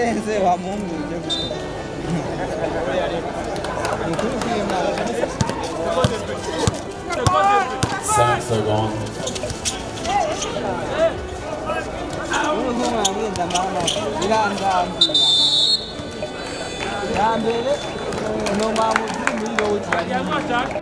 birarenze wa mungu ibyo gukora ni ukuri kw'imana 5 secondes. ubu ntumwamwenda mama birandambira ya mbere ni umwamuzi muri rowe turanyuma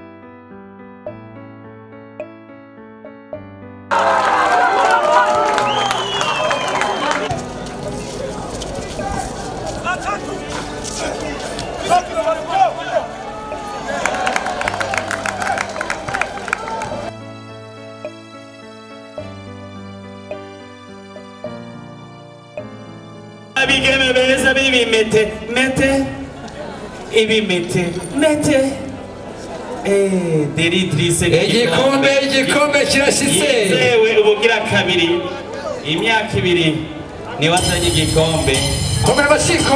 abigeme beza b'ibimete mete ibimete mete Eh, deridrise igikombe igikombe kirashize yizewe ubugira kabiri imyaka ibiri niwe azanye igikombe komera amashyi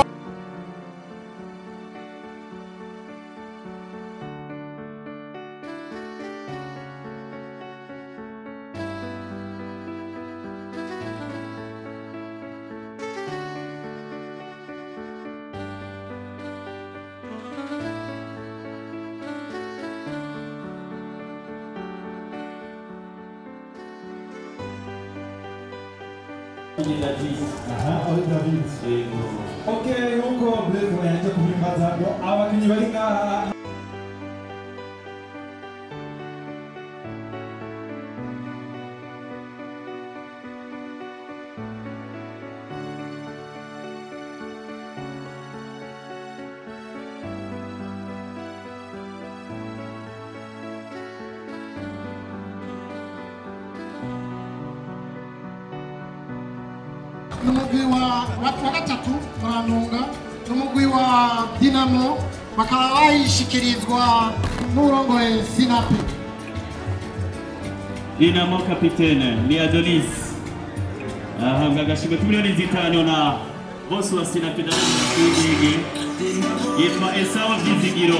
Aha, Oliver David. Okay, nkuko Blaise yaje kubimbaza ngo abakinnyi bari ngaha n'umugwi wa wa wa gatatu murantunga n'umugwi wa dinamo bakaba bayishikirizwa n'urongoye sinapi dinamo kapitene ni adonis ahabwa agashimwe k'imiliyoni zitanu na bosi wa sinapida w'igi yitwa esawa byizigiro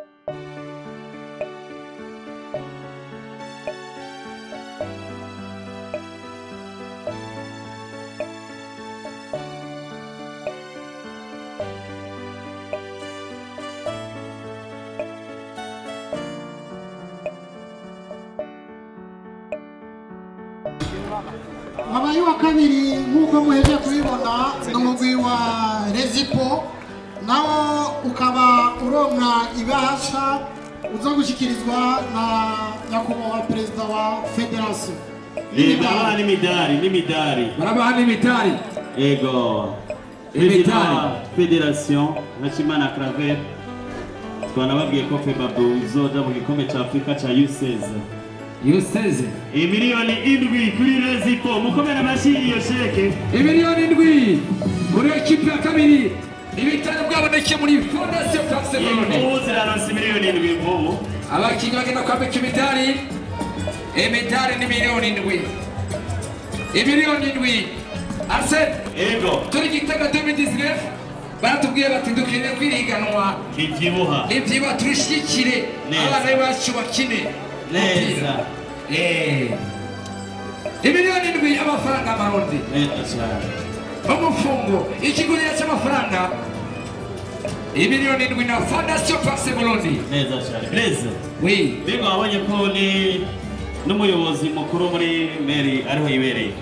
wabaye wa kabiri nk'uko muheje kubibona ni umugwi wa rezipo nawo ukaba uronka ibasha uza gushyikirizwa na nyakubahwa perezida wa federasiyo barabaha n'imidari n'imidari barabaha n'imitari ego Imidari. perezida wa federasiyo hakimana claver twanababwiye ko febabu izoja mu gikombe cya afurika cya useze yuseze imiliyoni indwi kuri rezipo mukomere amashyi iyo sheke imiliyoni indwi muri ekipi ya kabiri ibitaro bwaboneke muri fondasiyo france Burundi imvubu ziraronse miliyoni indwi imvubu abakinnyi bagenda kwambika imidari imidari ni miliyoni indwi imiliyoni indwi arsene ego turi gitega 2019 baratubwiye bati dukeneye kwiriganwa ntibyibuha ibyiba turishikire Neza. abana bacu bakine neza Eh. imiliyoni indwi y'amafaranga amarundi neza cyane umufungo ikiguriro cy'amafaranga imiliyoni indwi na fondasiyo pase burundi neza cyane blaise wi mbega wabonye ko ni n'umuyobozi mukuru muri meri ariho yibereye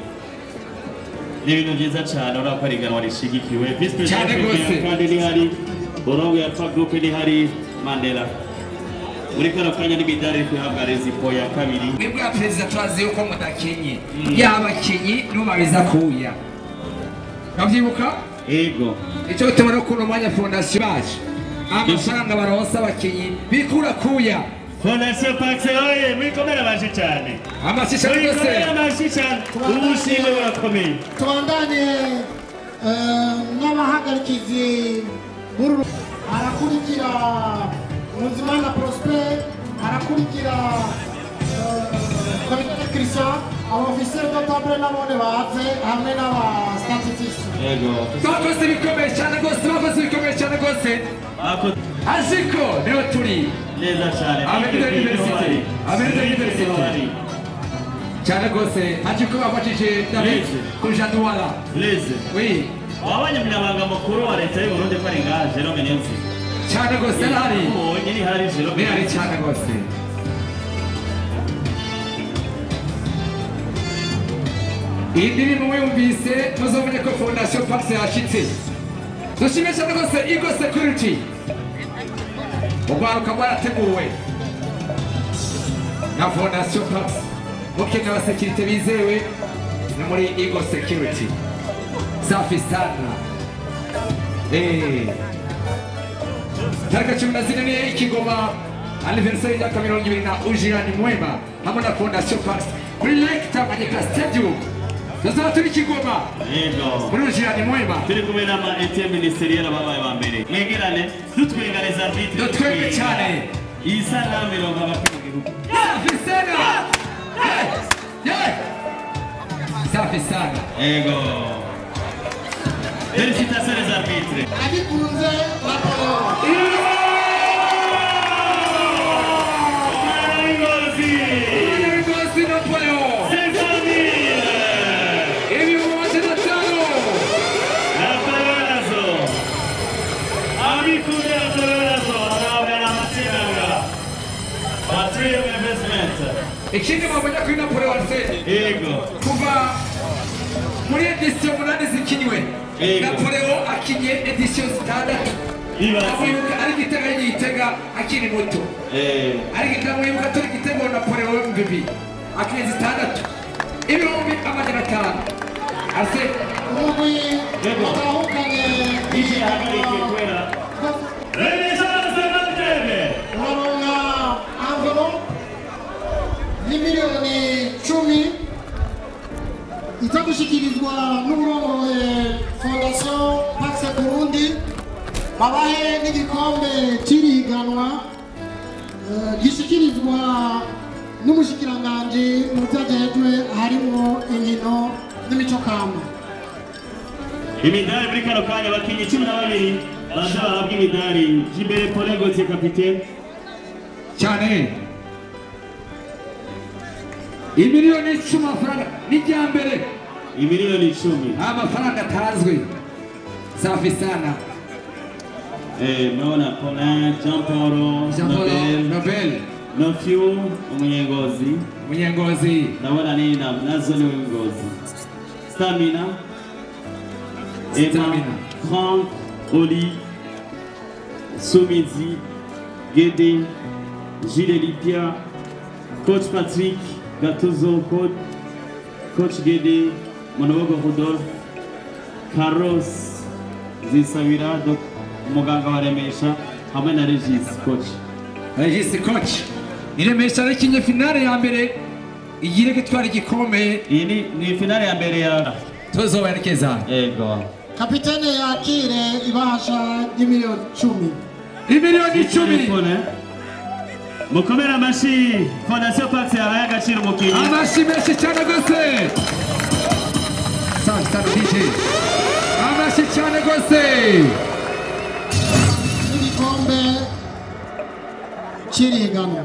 ni ibintu byiza cyane urabona ko ari iganwa rishigikiwe visi perezida Cyane wa rwose. FPR kandi nihari borongo ya fa gurupe nihari mandela muri kano kanya n'imidari iri kuhabwa rezipo ya kabiri mwebwe ya perezida turazi yuko mudakenye yabakenyi nubabiza kuya nabyibuka ego icyo bituma no kuno mwanya fondasiyo baje amafaranga baronsa abakenyi bikura kuya fondasiyo pakise oye mwikomere amashyi cyane amashisha rwose mwikomere amashyi cyane ubushimwe burakomeye tubandanye eh, n'abahagarikizi b'uru harakurikira muzimana prosper harakurikira komite christian abofisiye dotable nabone baze hamwe n'abastatistisi ego bakoze ibikomeye cyane rwose bakoze ibikomeye cyane rwose ako aziko niho turi neza cyane Avenue de l'Université. Avenue de l'Université. cyane rwose aziko bafashije david Yes. kuri janduwara blaise wi wabonye umunyamabanga mukuru wa leta y'u Burundi ko ari ngaha Jerome Niyonzima cyane rwose arahari ubonye ni hari Jerome birahari cyane rwose iyi ndirimbo mwumvise muzamenye ko fondasiyo pakisi yashyitse dushime cyane rwose igo security urwaruka rwarateguwe na fondasiyo pakisi mukeneye abasekirite bizewe ni muri igo security safi sana Eh. tariki cumi na zine ni ikigoma aniverisari y'imyaka mirongo ibiri na ujirani mwema hamwe na fondasiyo pakisi kuri lake tanganyika stadium tuzaba turi kigoma yego muri ujirani mwema turi kumwe n'ama ATM ministeriel ababaye ba mbere mwegerane dutwenganiza arbitre Dutwenge cyane. iyi sanamu irongo abakuru gihugu safi sana Yeah. Yeah. safi sana yego Félicitations les arbitres. abikunze raporo Ngozi, Ngozi Napoleon 500 000. ibihumbi magana atanu Atarazo. Amikuje atarazo. Arabe na matsinanga. Patrium Investment. ikindi mwabonye kuri Napoleon se Yego. kuva muri edisiyo umunani zikiniwe Yego. Napoleon akinye edisiyo zitandatu Ibaze. amwibuka ari igitego y'igitega akiri muto Eh. ariko ndamwibuka turi igitego Napoleon mbibi akinye zitandatu ibihumbi amajana atanu ase umugwi Yego. watahukanye Ishi hagarike kwera. Renaissance Marteve. uraronka envelope y'imiliyoni cumi iza gushyikirizwa n'uburongoye fondasiyo pakise burundi babahe n'igikombe cy'iriganwa eh, gishyikirizwa n'umushikiranganji mu byo ajejwe harimo inkino n'imico kama imidari muri kano kanya abakinnyi cumi na babiri baza bahabwa imidari jimbere pole gotiye kapitene cyane imiliyoni icumi amafaranga n'ijya mbere imiliyoni icumi amafaranga atazwi safi sana Eh, mnaona Paulin Jean Paul Jean Paul Nobel Nobel Nofyu umunyengozi munyengozi ndabona nini na nazo ni ngozi Stamina Emma Stamina. Frank Oli Somizi Gede Gilles Lipia Coach Patrick Gatuzo Coach Coach Gede Monobogo Rodolphe Carlos Zisabira Dok umuganga wa Remesha hamwe na Regis Coach regisi koci iremesha rikinye finale ya mbere igire gitwara igikombe iyi ni, ni finale ya mbere ya tuzoberekeza ego kapitene yakire ibahasha y'imiliyoni cumi imiliyoni icumi Telefone. mukomere amashyi fondasiyo pasi yahaye agaciro umukinnyi amashyi menshi cyane rwose sana sana dj amashyi cyane rwose n'igikombe cy'iriganwa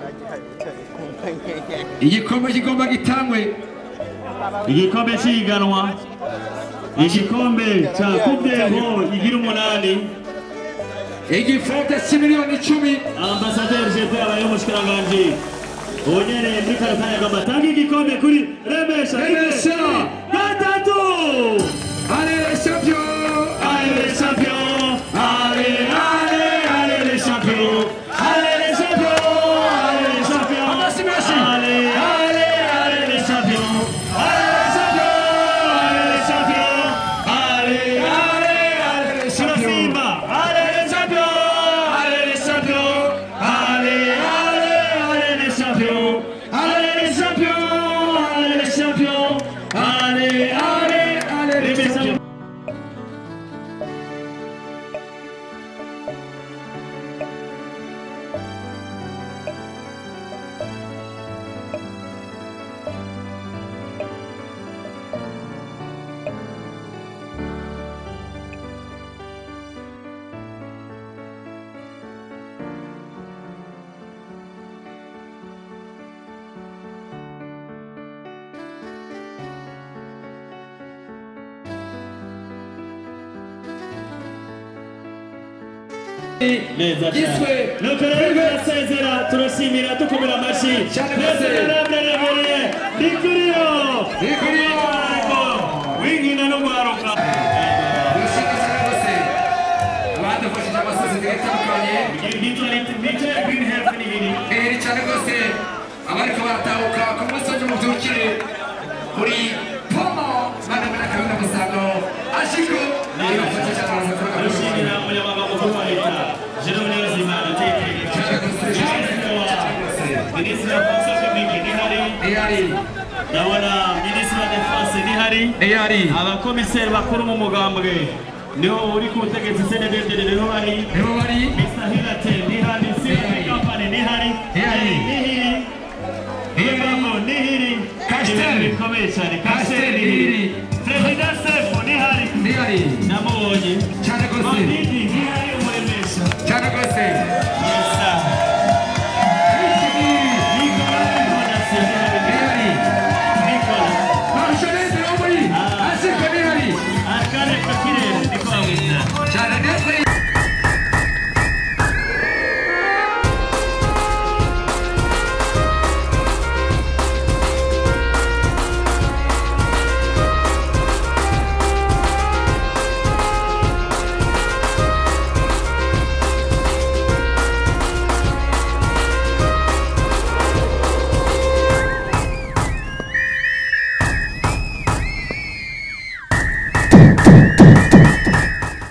igikombe kigomba gitangwe igikombe cy'ihiganwa igikombe cya kudeho igira umunani igifote cy'imiliyoni icumi ambasaderi jepe abaye umushikiranganji unyereye muri kano kanya ngo batange igikombe kuri remesha Remesha. rimwe, gatatu Allez les champions Allez les champions Allez, allez, allez les champions Allez les champions Allez les champions Merci, merci. Allez, allez, allez les champions Allez les champions Allez les champions Allez, allez, allez les champions Simba Allez les champions Allez les champions Allez, allez, allez les champions Allez les champions Allez les neza Giswe. cyane nuko rero turasezera turashimira dukomera amashyi Cyane twese rwose. naraberebereye rikuriyo Rikuriyo. winkina no guharuka Dushimye cyane rwose abadufashije amasosiyete atandukanye iri cyane rwose abariko baratahuka ku munsi w'ejo mubyukire kuri pomo bana muri akabina musango ashiko ibafasha cyane baraza kuba dushimira umunyamabanga mukuru wa leta jerome niyonzimana minisitiri wa fonction publique nihari Eyari, ndabona minisitiri wa defense nihari eyari, abakomiseri bakuru mu mugambwe niho uri ku butegetsi senedeteri niho bari nibo bari Mr. Hilate nihari Symphony Company nihari Nihari. nihiri Ibamo nihiri Castel. Ibintu bikomeye cyane Castel Castel nihiri. nihiri Perezida Sefu nihari eyari namubonye cyane rwose Madidi nihari